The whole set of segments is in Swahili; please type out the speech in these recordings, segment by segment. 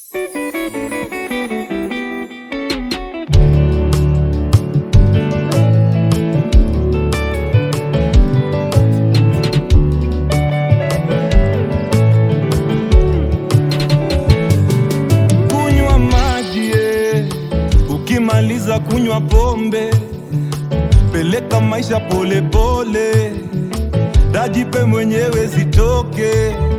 Kunywa maji eh, ukimaliza kunywa pombe, peleka maisha polepole, dajipe mwenyewe zitoke.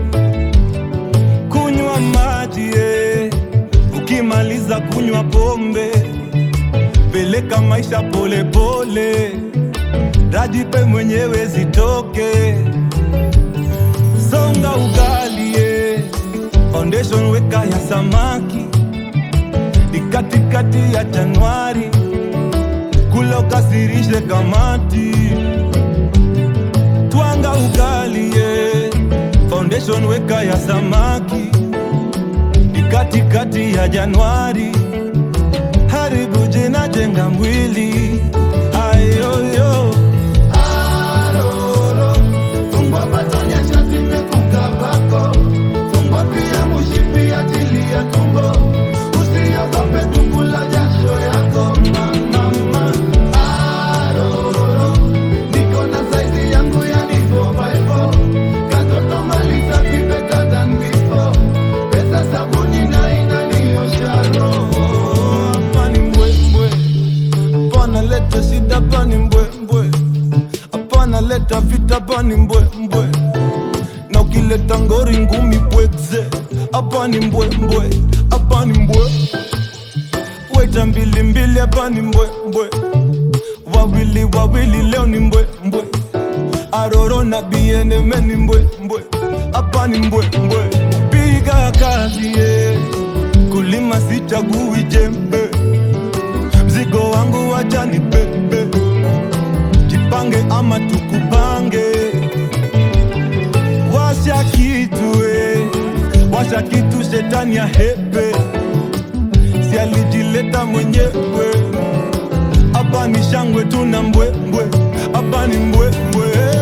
Kunywa maji eh, ukimaliza kunywa pombe, peleka maisha polepole, dajipe mwenyewe zitoke. Songa ugali eh, foundation weka ya samaki ni katikati ya Januari, kula ukasirishe kamati. Twanga ugali ye, foundation weka ya samaki ni katikati ya Januari, haribu jina, jenga mwili ayoyo Aroro, fungwa patonya shati mefunga bako, fungwa pia mushipi ajili ya tumbo, usiogope tumbo la jasho yako mama. Aroro, niko na saizi yangu ya nivo baivo, katoto maliza vipe than before, pesa sabuni na inaniosha roho. hapa ni mbwembwe, hapana leta shida, hapa ni mbwembwe, hapana leta vita, hapa ni mbwembwe, na ukileta ngori ngumi bwekze, hapa ni mbwembwe, hapa ni mbwe, weta mbili mbili, hapa ni mbwembwe, wawili wawili, leo ni mbwembwe, aroro na bieneme ni mbwembwe, hapa ni mbwembwe, piga kazi yeah. kulima sichagui jembe mzigo wangu wacha ni bebe, jipange ama tukupange. Washa kitu eh, washa kitu, shetani ya hepe, si alijileta mwenyewe. Hapa ni shangwe tuna mbwembwe, hapa ni mbwembwe